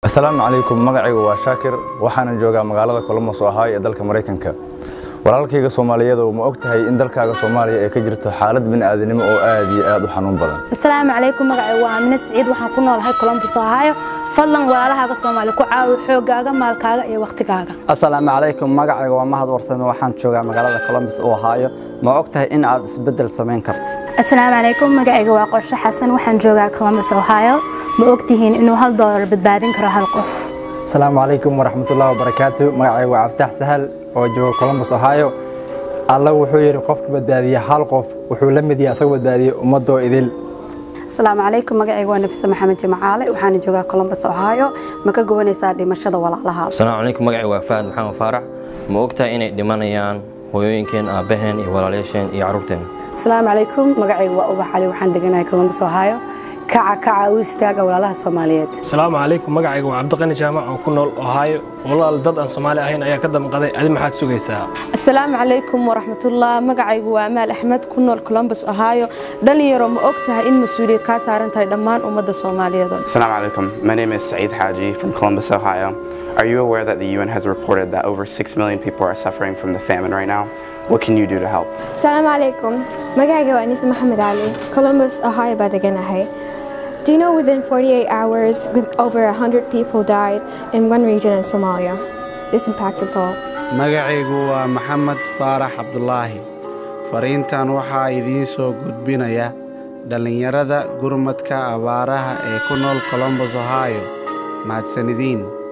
asalaamu calaykum magacaygu waa shaakir waxaanan joogaa magaalada colombos oo ahaa ee dalka maraykanka walaalkayga soomaaliyeedu ma og tahay in dalkaaga soomaaliya ay ka jirto xaalad bini'aadanimo oo aad iyo aad u xanuun badan asalaamu calaykum magacaygu waa amine siciid waxaan ku noolahay colombos ohio fadlan walaalahaaga soomaali ku caawi xoogaaga maalkaaga iyo wakhtigaaga asalaamu calaykum magacayga waa mahad warsame waxaan joogaa magaalada colombos oo ohio ma og tahay in aad isbeddel samayn karto asalaamu calaykum magacayga waa qorshe xasan waxaan joogaa colombos ohio ma ogtihiin inuu hal doolar badbaadin karo hal qof asalaamu calaykum waraxmatullahi wabarakaatu magacayga waa cabditax sahal oo jooga colombos ohio alla wuxuu yidhi qofka badbaadiya hal qof wuxuu la mid yahay asagoo badbaadiya ummadoo idil asalaamu calaykum magacayga waa nafisa maxamed jimcaale waxaana joogaa colombos ohio ma ka gowanaysaa dhimashada walaalaha asalaamu calaykum magacayga waa fahad maxamed faarax ma ogtahay inay dhimanayaan hooyooyinkeen aabbaheen iyo walaalayaasheen iyo carruurteen asalaamu calaykum magacayga waa ubax cali waxaan deganahay colombos ohio kaca kaca u istaaga walaalaha soomaaliyeed asalaamu calaykum magacayga waa cabdiqani jaamac oo ku nool ohaayo walaal dad aan soomaali ahayn ayaa ka damqaday adi maxaad sugaysaa asalaamu calaykum waraxmatullah magacaygu waa amaal axmed ku nool colombos ohio dhalinyaro ma og tahay in mas-uuliyad kaa saaran tahay dhammaan ummadda soomaaliyeed Assalamu alaikum. My name is Saeed Haji from Columbus, Ohio. Are you aware that the UN has reported that over 6 million people are suffering from the famine right now? What can you do to help? asalaamu calaykum magacayga waa anise maxamed cali columbus ohio baa deganahay Do you know within 48 hours, with over 100 people died in one region in Somalia? This impacts us all. magacaygu waa maxamed faarax cabdulaahi fariintan waxaa idiin soo gudbinaya dhallinyarada gurmadka abaaraha ee ku nool colombos ohio mahadsanidin